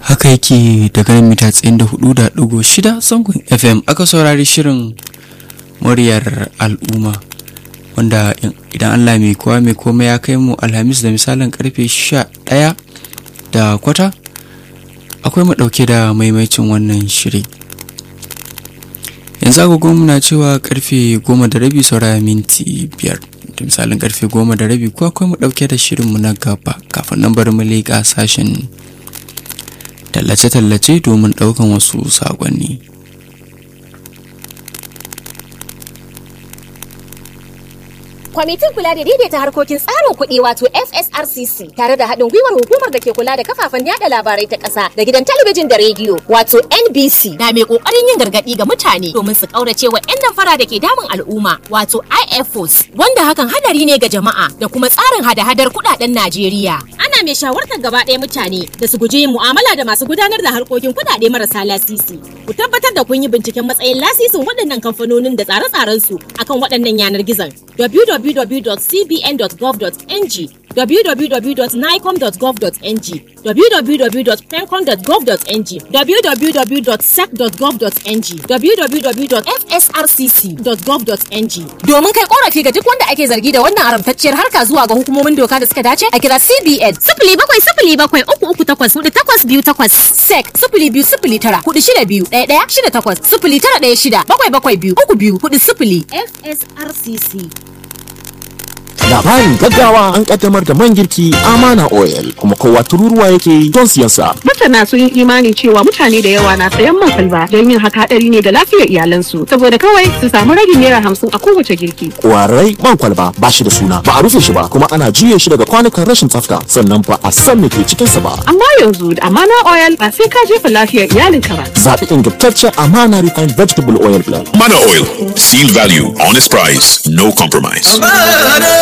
haka yake daga nan mita tsayin da hudu da ɗigo shida zangon fm aka saurari shirin muryar al'umma wanda idan allah mai kowa mai komai ya kai mu alhamis da misalin karfe sha ɗaya da kwata akwai mu ɗauke da maimaicin wannan shiri yanzu agogon muna cewa karfe goma da rabi saura minti biyar da misalin karfe goma da rabi ko akwai mu ɗauke da shirinmu na gaba kafin nan bari mu leƙa sashen tallace-tallace domin ɗaukan wasu saƙonni. Kwamitin kula da daidaita harkokin tsarin kuɗi wato FSRCC tare da haɗin gwiwar hukumar da ke kula da kafafen yada labarai ta ƙasa da gidan talabijin da rediyo wato NBC na mai ƙoƙarin yin gargaɗi ga mutane domin su ƙaurace wa 'yan damfara da ke damun al'umma wato IFOs wanda hakan hadari ne ga jama'a da kuma tsarin hada-hadar kuɗaɗen Najeriya. Ana mai shawartar gaba ɗaya mutane da su guji yin mu'amala da masu gudanar da harkokin kuɗaɗe marasa lasisi. Ku tabbatar da kun yi binciken matsayin lasisin waɗannan kamfanonin da tsare-tsarensu akan waɗannan yanar gizon. www.cbn.gov.ng www.nicom.gov.ng www.pencom.gov.ng www.sec.gov.ng www.fsrcc.gov.ng domin kai korafi ga duk wanda ake zargi da wannan haramtacciyar harka zuwa ga hukumomin doka da suka dace a kira CBN sifili bakwai sifili bakwai uku uku takwas hudu takwas biyu takwas sec sifili biyu sifili tara hudu shida biyu ɗaya ɗaya shida takwas sifili tara ɗaya shida bakwai bakwai biyu uku biyu hudu sifili FSRCC. labarin gaggawa an kaddamar da man girki amana oil kuma kowa tururuwa yake don siyan sa masana sun yi imani cewa mutane da yawa na sayan man kwalba don yin haka hadari ne ga lafiyar iyalansu saboda kawai su samu ragin naira hamsin a kowace girki kwarai man kwalba ba shi da suna ba a rufe shi ba kuma ana juye shi daga kwanukan rashin tsafta sannan ba a san me ke cikin sa ba amma yanzu da amana oil ba sai ka jefa lafiyar iyalinka ba zaɓi ingantaccen amana refined vegetable oil blend Mana Oil. Seal value, honest price, no compromise.